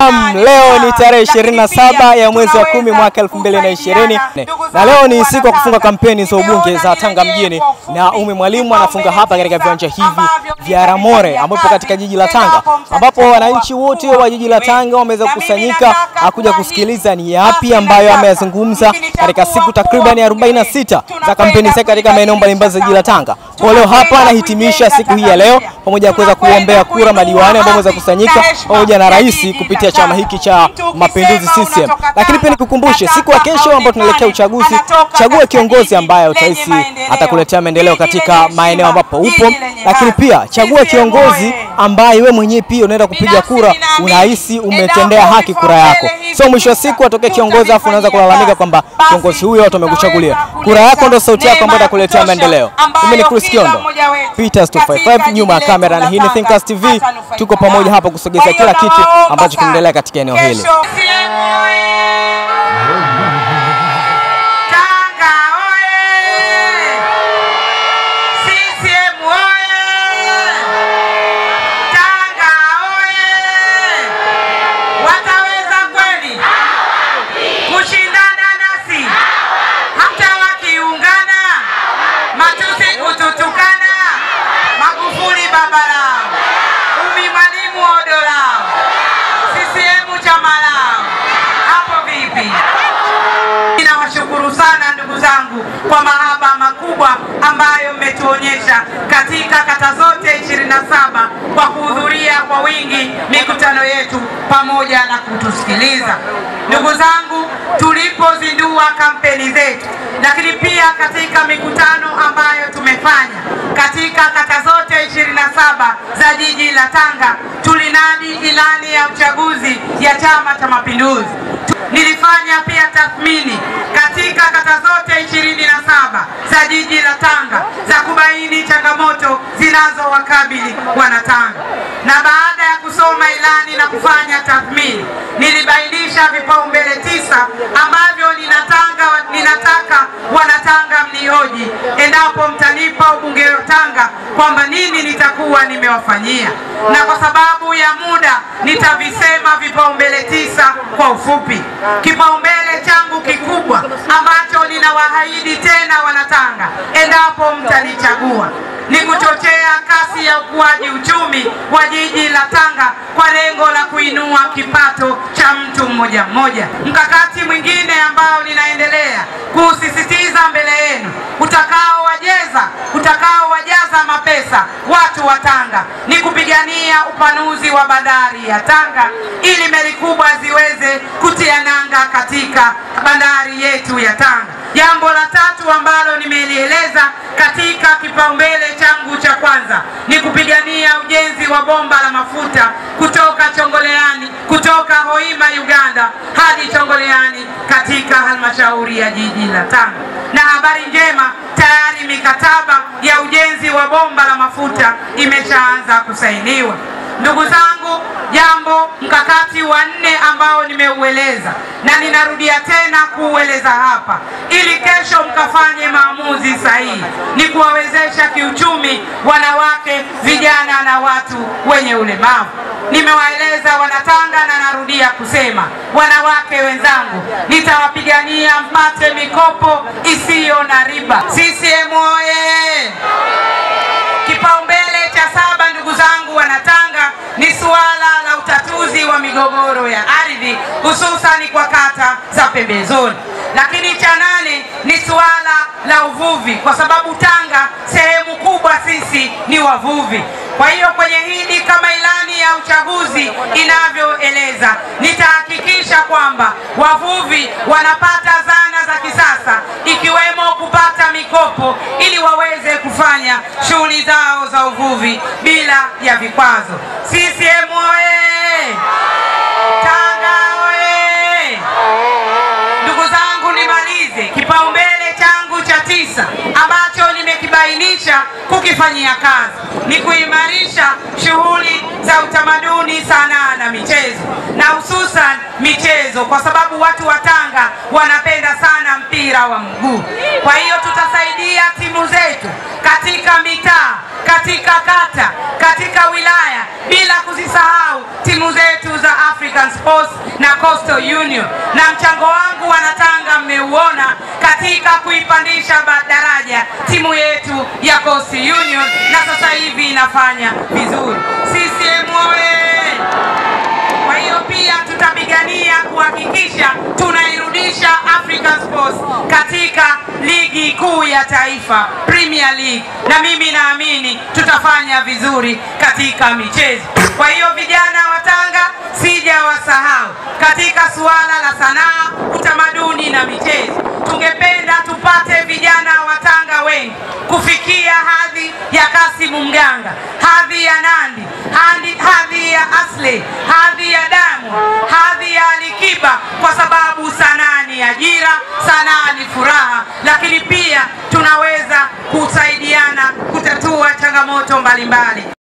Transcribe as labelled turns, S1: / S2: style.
S1: Naam, leo ni tarehe 27 ya mwezi wa kumi mwaka 2020 na leo ni siku ya kufunga kampeni za ubunge za Tanga mjini, na Umi Mwalimu anafunga hapa katika viwanja hivi vya Ramore ambapo katika jiji la Tanga, ambapo wananchi wote wa jiji la Tanga wameweza kukusanyika kuja kusikiliza ni yapi ambayo ameyazungumza katika siku takriban 46 za kampeni zake katika maeneo mbalimbali za jiji la Tanga. Kwa leo hapa anahitimisha siku hii ya leo pamoja na kuweza kuombea kura madiwani ambao wameweza kukusanyika pamoja na rais kupitia chama hiki cha Mapinduzi CCM. Lakini pia nikukumbushe siku ya kesho ambayo tunaelekea uchaguzi, chagua kiongozi ambaye utahisi atakuletea maendeleo katika maeneo ambapo upo, lakini pia chagua kiongozi ambaye we mwenyewe pia unaenda kupiga kura unahisi umetendea haki kura yako. So mwisho wa siku atokee kiongozi afu unaanza kulalamika kwamba kiongozi huyo watu wamekuchagulia. Kura yako ndio sauti yako ambayo itakuletea maendeleo. Mimi ni Chris Kiondo, Peters 255 nyuma ya kamera, na hii ni Thinkers TV. Tuko pamoja hapa kusogeza kila kitu ambacho kinaendelea katika eneo hili.
S2: Tanga oye! CCM oye! Tanga oye! Wataweza kweli kushindana nasi hata wakiungana, matusi kututukana, Magufuli baba lao, Umi Mwalimu odo lao, CCM chama lao, hapo vipi? Ninawashukuru sana ndugu zangu kwa mahaba makubwa ambayo mmetuonyesha katika kata zote 27 kwa kuhudhuria kwa wingi mikutano yetu pamoja na kutusikiliza. Ndugu zangu, tulipozindua kampeni zetu, lakini pia katika mikutano ambayo tumefanya katika kata zote 27 za jiji la Tanga, tulinadi ilani ya uchaguzi ya Chama cha Mapinduzi. Nilifanya pia tathmini katika kata zote ishirini na saba za jiji la Tanga za kubaini changamoto zinazowakabili wanatanga, na baada ya kusoma ilani na kufanya tathmini, nilibainisha vipaumbele tisa ambavyo ninatanga, ninataka wanatanga mnihoji endapo mtanipa ubunge wa Tanga kwamba nini nitakuwa nimewafanyia, na kwa sababu ya muda nitavisema vipaumbele tisa kwa ufupi. Kipaumbele changu kikubwa ambacho ninawaahidi tena wanatanga, endapo mtanichagua, ni kuchochea kasi ya ukuaji uchumi wa jiji la Tanga kwa lengo la kuinua kipato cha mtu mmoja mmoja. Mkakati mwingine ambao ninaendelea kuusisitiza mbele yenu utakaowajeza utakaowajaza mapesa watu wa Tanga ni kupigania upanuzi wa bandari ya Tanga ili meli kubwa ziweze kutia nanga katika bandari yetu ya Tanga. Jambo la tatu ambalo nimelieleza katika kipaumbele changu cha kwanza ni kupigania ujenzi wa bomba la mafuta kutoka Chongoleani, kutoka Hoima Uganda hadi Chongoleani katika halmashauri ya jiji la Tanga. Na habari njema, tayari mikataba ya ujenzi wa bomba la mafuta imeshaanza kusainiwa. Ndugu zangu, jambo mkakati wa nne ambao nimeueleza na ninarudia tena kuueleza hapa ili kesho mkafanye maamuzi sahihi, ni kuwawezesha kiuchumi wanawake, vijana na watu wenye ulemavu. Nimewaeleza Wanatanga na narudia kusema, wanawake wenzangu, nitawapigania mpate mikopo isiyo na riba. CCM oye! Kipaumbele cha saba, ndugu zangu Wanatanga, ni suala la utatuzi wa migogoro ya ardhi hususani kwa kata za pembezoni. Lakini cha nane ni suala la uvuvi, kwa sababu Tanga sehemu kubwa sisi ni wavuvi. Kwa hiyo kwenye hili kama ilani ya uchaguzi inavyoeleza, nitahakikisha kwamba wavuvi wanapata zana za kisasa ikiwemo kupata mikopo ili waweze kufanya shughuli zao za uvuvi bila ya vikwazo. CCM oye! Tanga oye! Ndugu zangu, nimalize kipaumbele changu cha tisa ambacho nimekibainisha kukifanyia kazi ni kuimarisha shughuli za utamaduni, sanaa na michezo, na hususan michezo, kwa sababu watu wa Tanga wanapenda sana mpira wa mguu. Kwa hiyo tutasaidia timu zetu katika mitaa, katika kata, katika wilaya, bila kuzisahau timu zetu za African Sports na Coastal Union, na mchango wangu wanatanga mmeuona katika kuipandisha daraja timu yetu ya Coastal Union, na sasa hivi inafanya vizuri. CCM oye! Kwa hiyo pia tutapigania kuhakikisha tunairudisha African Sports katika ligi kuu ya taifa Premier League, na mimi naamini tutafanya vizuri katika michezo. Kwa hiyo vijana wa Tanga, sijawasahau katika suala la sanaa, utamaduni na michezo. Tungependa tupate vijana wa Tanga wengi kufikia hadhi ya Kasimu Mganga, hadhi ya Nandi, hadhi, hadhi ya Asle, hadhi ya Diamond, hadhi ya Alikiba, kwa sababu sanaa ni ajira, sanaa ni furaha, lakini pia tunaweza kusaidiana kutatua changamoto mbalimbali.